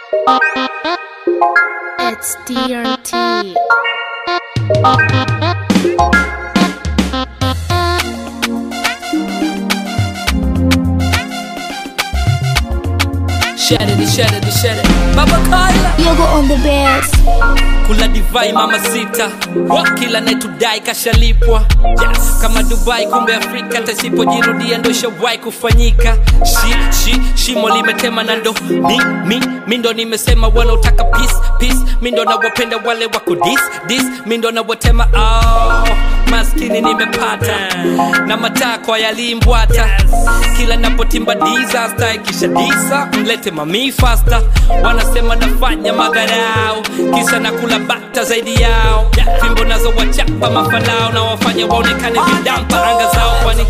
It's DRT. Share it, share it, share it. Baba Kyla Yoga on the bass. kula divai mama sita kila netudai kashalipwa yes. kama dubai kumbe afrika tasipojirudia ndo shawai kufanyika shi, shi, shimo limetema na ndo mi, mi, mi ndo nimesema wanaotaka peace, peace. mi ndo nawapenda wale wako dis, dis. mi ndo nawatema oh, maskini nimepata na matakwa yalimbwata kila napotimba disaster ikisha disa mlete mami fasta wanasema nafanya madharau kisa na kula bata zaidi yao fimbo nazo wachapa mafalao na wafanya waonekane vidampa anga zao kwani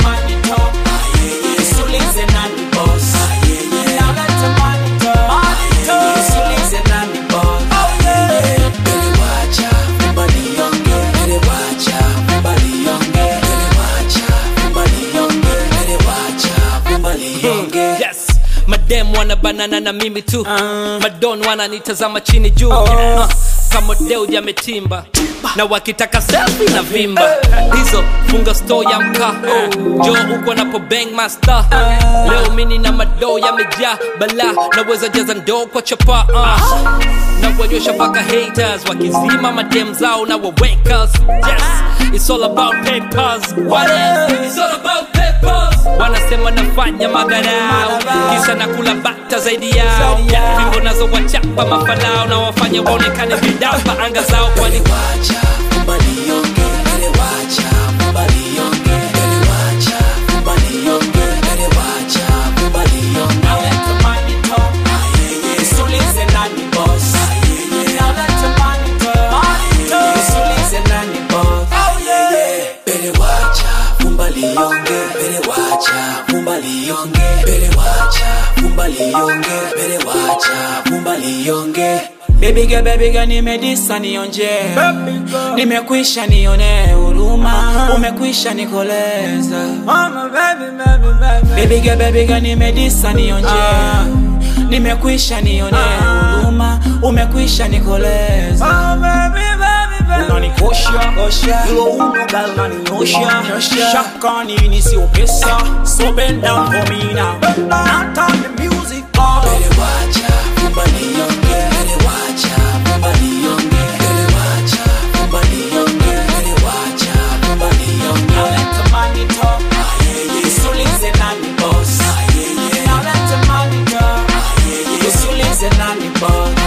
Usulize nani boss. Now let the money talk. Usulize nani boss. Bele wacha, mbali yonge. Bele wacha, mbali yonge. Bele wacha, mbali yonge. Bele wacha, mbali yonge. yes madem wana banana na mimi tu madon wananitazama chini juu uh, kama deu jametimba na wakitaka selfie na vimba hizo funga store ya mkaa jo uko napo bang master leo mini na madoo yamejaa bala naweza jaza ndoo kwa chapa uh. na wanyosha mpaka haters wakizima madem zao na wawakers yes it's all about papers what else it's all about papers wanasema nafanya madharau kisa na kula bata zaidi yao fimbo nazo wachapa mafalao na wafanya waonekane vidapa anga zao kwani Wacha, mbali yonge. Bele wacha, mbali yonge. Bele wacha, mbali yonge. Bele wacha, mbali yonge. Now let the money talk. Usulize nani boss. Now let the money talk. Usulize nani boss. Bele wacha, mbali yonge. Bele wacha, mbali yonge. Bele wacha, mbali yonge. Bele wacha, mbali yonge. Baby girl, baby girl, nimedisa nionje, nimekwisha nione huruma, umekwisha nikoleza. Baby girl, baby girl, nimedisa nionje, nimekwisha nione huruma, umekwisha nikoleza. Unanikosha hilo uno gal unaninyosha shaka nini sio pesa so bend down for me now now turn the music up Bele wacha mbali yonge Bele wacha mbali yonge Bele wacha mbali yonge Bele wacha mbali yonge Now let the money talk Usulize nani boss Now let the money talk Usulize nani boss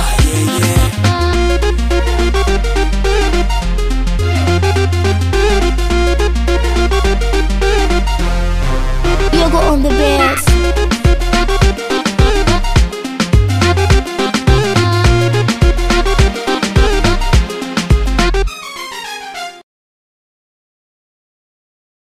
Yoga on the bass.